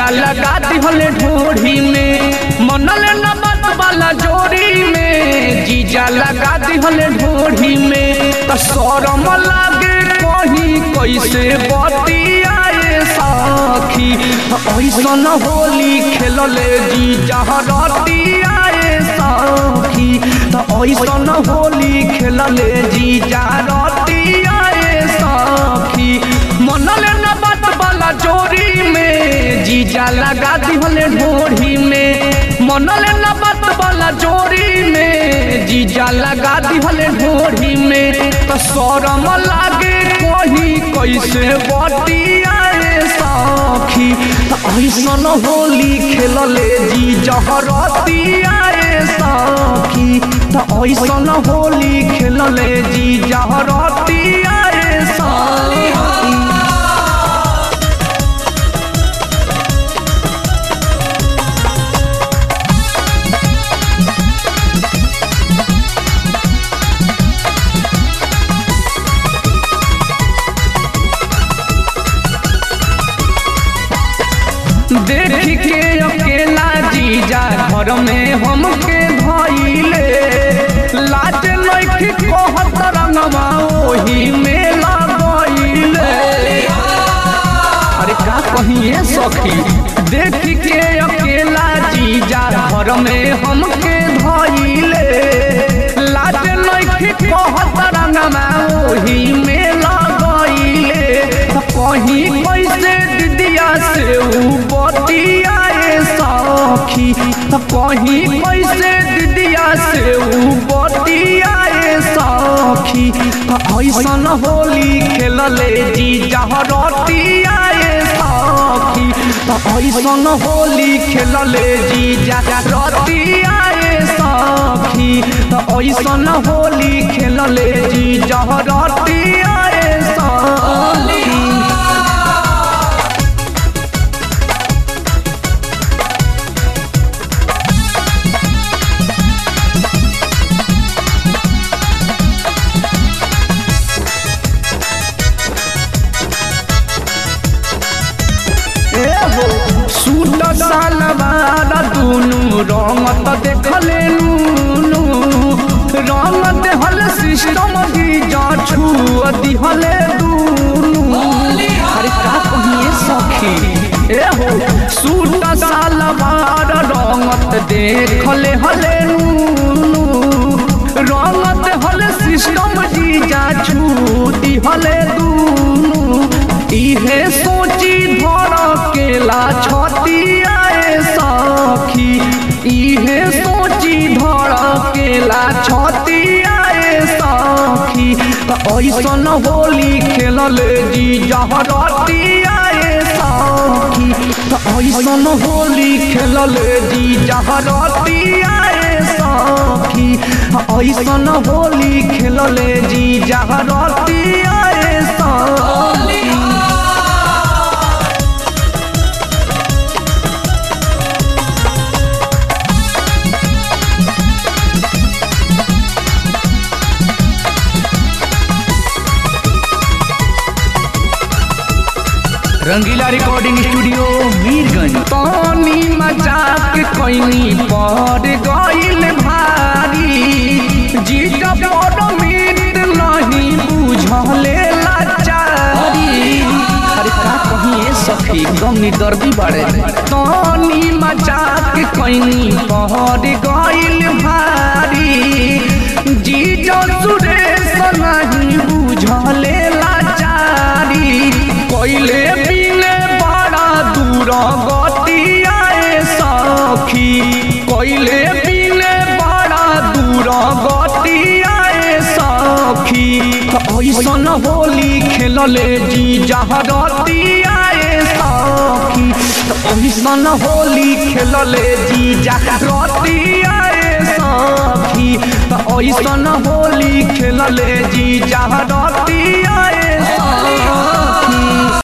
जीजा लगा दिहले ढोढ़ी में मनले न बात वाला जोड़ी में जीजा लगा दिहले ढोढ़ी में त शरम लागे कहीं कैसे बतियाए साखी ऐसन होली खेलले जीजा रतियाए साखी त ऐसन होली खेलले जीजा रतियाए साखी मनले न बात वाला जोड़ी में जीजा लगा दिहले ढोढ़ी में मनले न बात वाला जोड़ी में जीजा लगा दिहले ढोढ़ी में त शरम लागे कहीं कैसे बतियाए साखी त ऐसन होली खेलले जीजा रतियाए साखी त ऐसन होली खेलले जीजा रतियाए साखी देख के अकेला जीजा घर में हमके धइले लाज नइखे कहत रंगवा ओही में लगइले अरे का कहिए सखी देख के अकेला जीजा घर में हमके धइले लाज नइखे कहत रंगवा ओही में लगइले कहीं कैसे दिदिया से ऊ बतियाए सखी कहीं कैसे दिदिया से ऊ बतियाए सखी ऐसन होली खेलले जी रतियाए सखी ऐसन होली खेलले जी रतियाए सखी ऐसन होली खेलले जी रतियाए सखी सूट सलवार दुनु रंगत देखले नूनू रंग देहल सिस्टम की जा छुआ दिहले दुनु अरे का कहिए सखी ए हो सूट सलवार रंगत देखले हले नूनू रंग देहल सिस्टम की जा छू दिहले दुनु इहे सोची धर केला छतियाए सखी इहे सोची धर केला छतियाए सखी ऐसन होली खेलले जी जहरतियाए सखी ऐसन होली खेलले जी जहरतियाए सखी ऐसन होली खेलले जी जहरतियाए सखी रंगीला रिकॉर्डिंग स्टूडियो मीरगंज पानी मजाक कैनी पर गइल भारी जीता पर मीत नहीं बुझले लाचारी अरे का कहिए सखी गम दर्दी बाड़े पानी मजाक कैनी पर गइल भारी जीता सुरेश नहीं बुझले लाचारी कैले बिने बड़ा दूर गतियाए सखी कैले बिने बड़ा दूर गतियाए सखी ऐसन होली खेलले जी जहरतियाए सखी ऐसन होली खेलले जी जहरतियाए सखी ऐसन होली खेलले जी जहरतिया